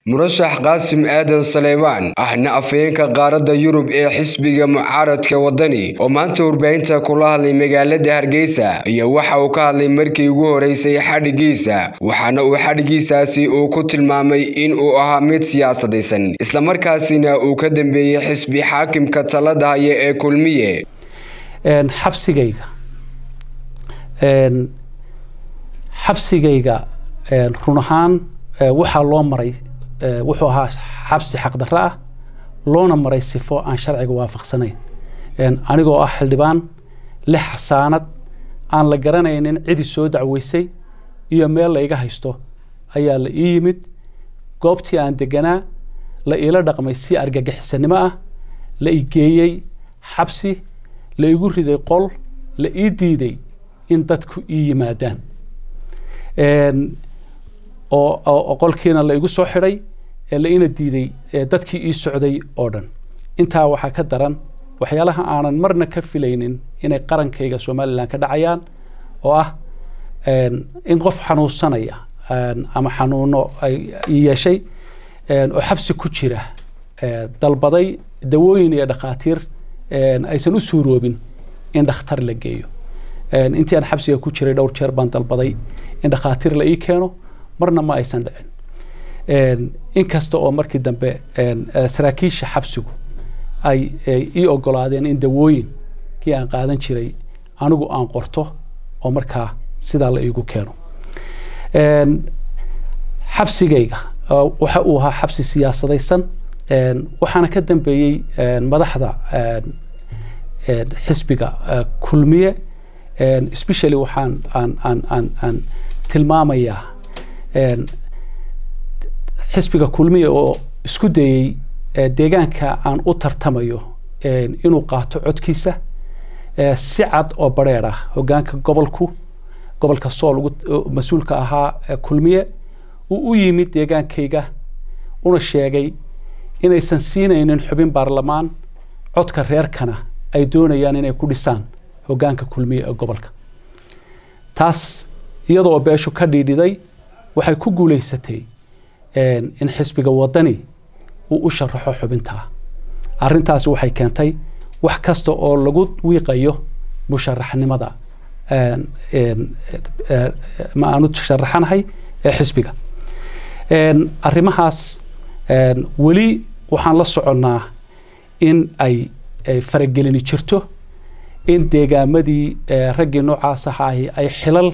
murashax qaasim aadan saleymaan ahna afhayeenka qaaradda yurub ee xisbiga mucaaradka waddani oo maanta warbaahinta kula hadlay magaalada hargeysa ayaa waxa uu ka hadlay markii ugu horeysay xadhigiisa waxaana uu xadhigiisaasi uu ku tilmaamay in uu ahaa mid siyaasadaysan islamarkaasina uu ka dambeeyey xisbi xaakimka talada haya ee kulmiye xabsigayga xabsigayga run ahaan waxaa loo maray wuxuu ahaa xabsi xaqdarro ah loona maray sifo aan sharciga waafaqsanayn anigoo ah xildhibaan lix xasaanad aan la garanaynin cidii soo dacweysay iyo meel la iga haysto ayaa la ii yimid goobtii aan deganaa la iila dhaqmay si argagixisanimo ah la i geeyey xabsi la igu riday qol la ii diiday in dadku ii yimaadaan oo qolkiina la igu soo xidhay la ina diiday dadkii ii socday oo dhan intaa waxaa ka daran waxyaalaha aanan marna ka filaynin inay qarankayga somalilan ka dhacayaan oo ah in qof xanuunsanaya ama xanuuno ay yeeshay oo xabsi ku jira dalbaday dawooyin iyo dhakhaatiir aysan u suuroobin in dhakhtar la geeyo intii aan xabsiga ku jiray dhowr jeer baan dalbaday in dhakhaatiir la ii keeno marna ma aysan dhicin inkasta oo markii dambe saraakiisha xabsigu ay ii ogolaadeen in dawooyinkii aan qaadan jiray anigu aan qorto oo markaa sidaa la iigu keeno xabsigayga waxa uu ahaa xabsi siyaasadaysan waxaana ka dambeeyey madaxda xisbiga kulmiye specially waxaan aan aan aan aan tilmaamayaa xisbiga kulmiye oo isku dayey deegaanka aan u tartamayo inuu qaato codkiisa si cad oo bareer ah hogaanka gobolku gobolka sool mas-uulka ahaa kulmiye uu u yimid deegaankayga una sheegay inaysan siinaynin xubin baarlamaan codka reerkana ay doonayaan inay ku dhisaan hogaanka kulmiye ee gobolka taas iyadoo beeshu ka dhiidhiday waxay ku guuleysatay in xisbiga wadani uu u sharaxo xubintaa arintaasi waxay keentay wax kasta oo lagu wiiqayo musharaxnimada ma aanu sharaxanahay ee xisbiga arrimahaas weli waxaan la soconnaa in ay faragelini jirto in deegaamadii raggii noocaas ahaahi ay xilal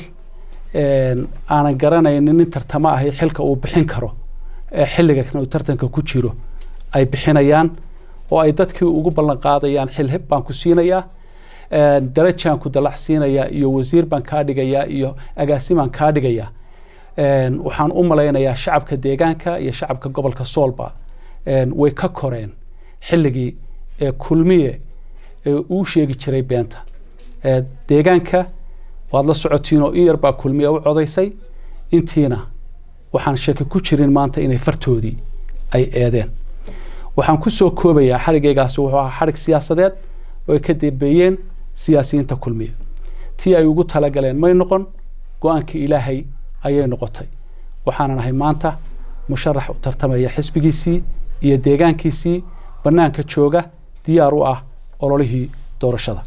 aanan garanaynin nin tartamo ahi xilka uu bixin karo xilliga kan uu tartanka ku jiro ay bixinayaan oo ay dadkii ugu ballan qaadayaan xilhib baan ku siinayaa darajaan ku dalac siinayaa iyo wasiir baan kaa dhigayaa iyo agaasimaan kaa dhigayaa waxaan u malaynayaa shacabka deegaanka iyo shacabka gobolka soolba way ka koreen xilligii kulmiye uu sheegi jiray beenta deegaanka waad la socotiinoo in yar baa kulmiye u codaysay intiina waxaan shaki ku jirin maanta inay fartoodii ay eedeen waxaan kusoo koobayaa xarigaygaasi wuxuu ahaa xarig siyaasadeed oo ay ka dambeeyeen siyaasiyiinta kulmiye tii ay ugu talagaleen may noqon go-aankii ilaahay ayay noqotay waxaanan ahay maanta musharax u tartamaya xisbigiisii iyo deegaankiisii bannaanka jooga diyaar u ah ololihii doorashada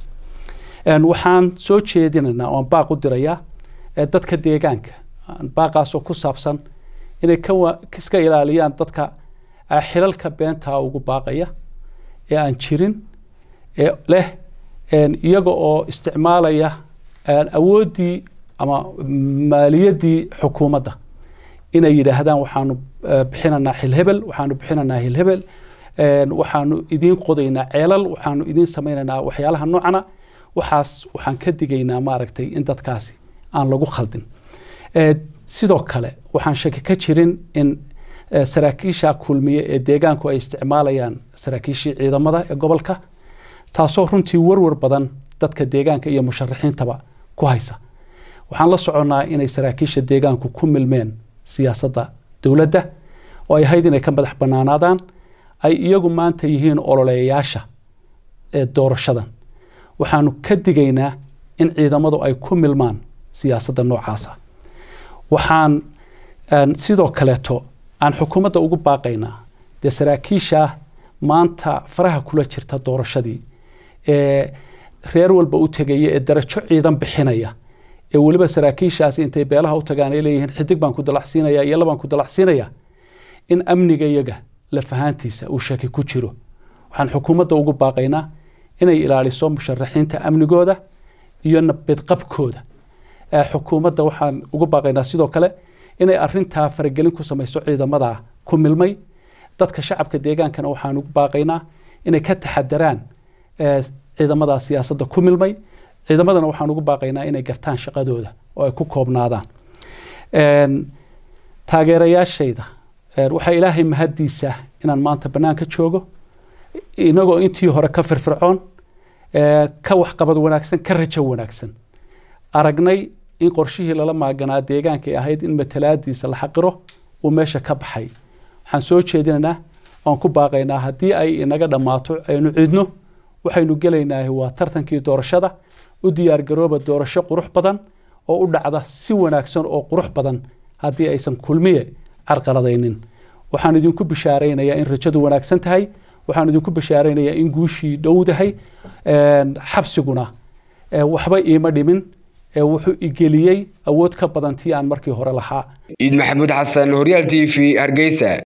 waxaan soo jeedinaynaa oan baaq u dirayaa dadka deegaanka baaqaasoo ku saabsan inay iska ilaaliyaan dadka xilalka beentaa ugu baaqaya ee aan jirin ee leh iyaga oo isticmaalaya awooddii ama maaliyaddii xukuumadda inay yidhaahdaan waxaanu bixinanaa xilhebel waxaanu bixinanaa hilhebel waxaanu idiin qodaynaa ceelal waxaanu idiin samaynaynaa waxyaalaha noocana waxaas waxaan ka digaynaa maaragtay in dadkaasi aan lagu khaldin sidoo kale waxaan shaki ka jirin in saraakiisha kulmiye ee deegaanku ay isticmaalayaan saraakiishii ciidamada ee gobolka taasoo runtii warwar badan dadka deegaanka iyo musharaxiintaba ku haysa waxaan la soconnaa inay saraakiisha deegaanku ku milmeen siyaasadda dowladda oo ay ahayd inay ka madax bannaanaadaan ay iyagu maanta yihiin ololeeyayaasha ee doorashadan waxaanu ka digaynaa in ciidamadu ay ku milmaan siyaasadda noocaasa waxaan sidoo kaleeto aan xukuumadda ugu baaqaynaa dee saraakiisha maanta faraha kula jirta doorashadii ee reer walba u tegaya ee darajo ciidan bixinaya ee weliba saraakiishaasi intay beelaha u tagaan ay leeyihiin xidig baan ku dalacsiinaya iyo labaan ku dalacsiinaya in amniga iyaga lafahaantiisa uu shaki ku jiro waxaan xukuumadda ugu baaqaynaa inay ilaaliso musharaxiinta amnigooda iyo nabadqabkooda xukuumadda waxaan ugu baaqaynaa sidoo kale inay arintaa faragelin ku samayso ciidamada ku milmay dadka shacabka deegaankana waxaan ugu baaqaynaa inay ka taxadaraan ciidamada siyaasadda ku milmay ciidamadana waxaan ugu baaqaynaa inay gartaan shaqadooda oo ay ku koobnaadaan taageerayaashayda waxaa ilaahay mahaddiisa inaan maanta bannaanka joogo inagoo intii hore ka firfircoon ka waxqabad wanaagsan ka rajo wanaagsan aragnay in qorshihii lala maaganaa deegaankay ahayd in matalaadiisa la xaqiro uu meesha ka baxay waxaan soo jeedinaynaa waan ku baaqaynaa haddii ay inaga dhammaato aynu cidno waxaynu gelaynaa waa tartankii doorashada u diyaargarooba doorasho qurux badan oo u dhacda si wanaagsan oo qurux badan haddii aysan kulmiye carqaladaynin waxaan idinku bishaaraynayaa in rajadu wanaagsan tahay waxaan idinku bishaaraynayaa in guushii dhowdahay xabsiguna waxba iima dhimin wuxuu igeliyey awood ka badan tii aan markii hore lahaa ciid maxamuud xasan horyaal t v hargeysa